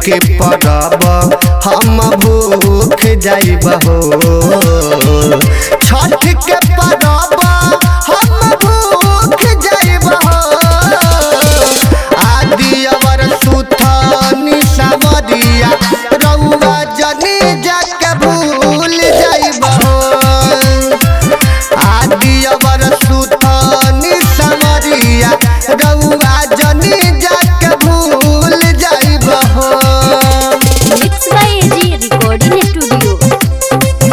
के परब हम भूख जाइब हो छठ के परब हम भूख जाइब हो आदि अवर सुथनी सावरिया रउआ जनी जाके भूल जाइब हो आदि अवर सुथनी सावरिया रउआ जनी जाके भूल जाइब हो mix by A G recording studio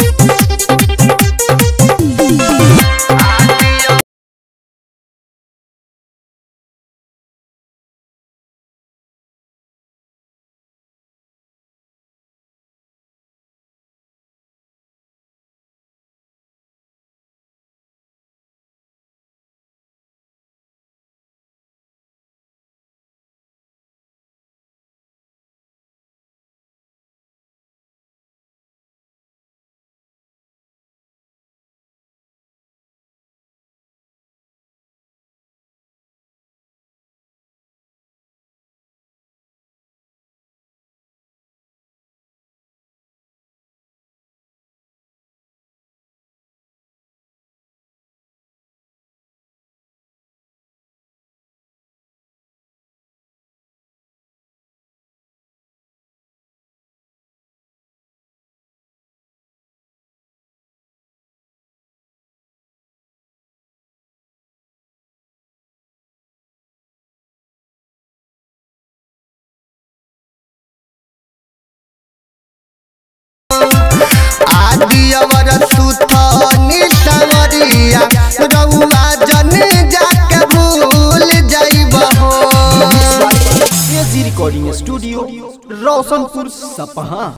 आदि अवर सुथनी सावरिया रउआ जनी जाके भूल जाइब हो एजी रिकॉर्डिंग स्टूडियो रोशनपुर सपहा